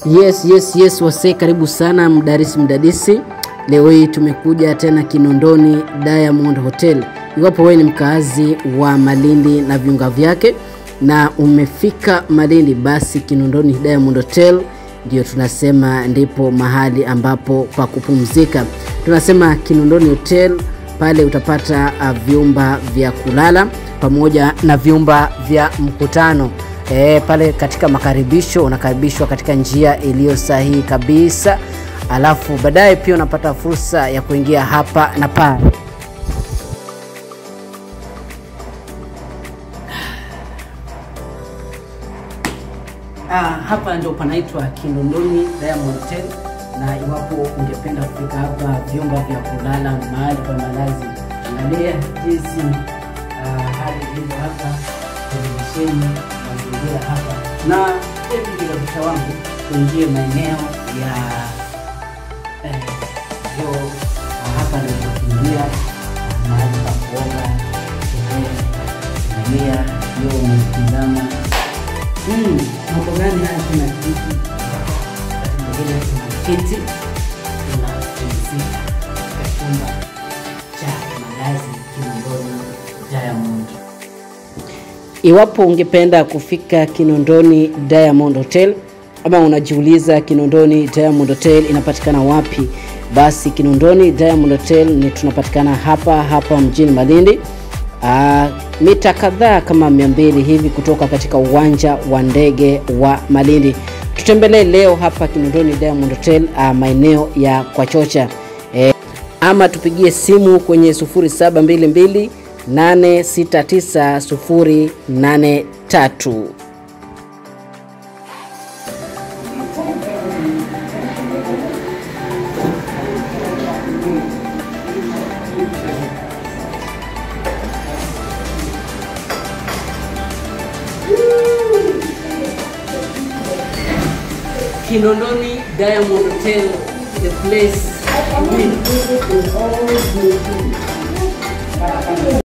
Yes, yes, yes, wasee, karibu sana mdarisi mdadisi. Leo hii tumekuja tena Kinondoni Diamond Hotel. Iwapo wewe ni mkazi wa Malindi na viunga vyake na umefika Malindi, basi Kinondoni Diamond Hotel ndio tunasema ndipo mahali ambapo pa kupumzika. Tunasema Kinondoni Hotel, pale utapata uh, vyumba vya kulala pamoja na vyumba vya mkutano. E, pale katika makaribisho unakaribishwa katika njia iliyo sahihi kabisa, alafu baadaye pia unapata fursa ya kuingia hapa na pale. Ah, hapa ndio panaitwa Kinondoni Diamond Hotel, na iwapo ungependa kufika hapa, vyumba vya kulala, mahali pa malazi, angalia jinsi ah, hali ilivyo hapa, televisheni, mazingira hapa, na hebu kilabisha wangu tuingie maeneo ya eh, vyoo. Ah, hapa ndio tukiingia mahali pa kuoga, eh, angalia vyoo umetizama Hmm, mambo gani haya? Kuna kiti mwingine, kuna kiti, kuna pumzika katika chumba cha malazi Kinondoni Diamond. Iwapo ungependa kufika Kinondoni Diamond Hotel ama unajiuliza Kinondoni Diamond Hotel inapatikana wapi, basi Kinondoni Diamond Hotel ni tunapatikana hapa hapa mjini Malindi. Uh, mita kadhaa kama mia mbili hivi kutoka katika uwanja wa ndege wa Malindi. Tutembelee leo hapa Kinondoni Diamond Hotel uh, maeneo ya Kwachocha eh, ama tupigie simu kwenye 0722 869 083. Kinondoni Diamond Hotel, the place to be.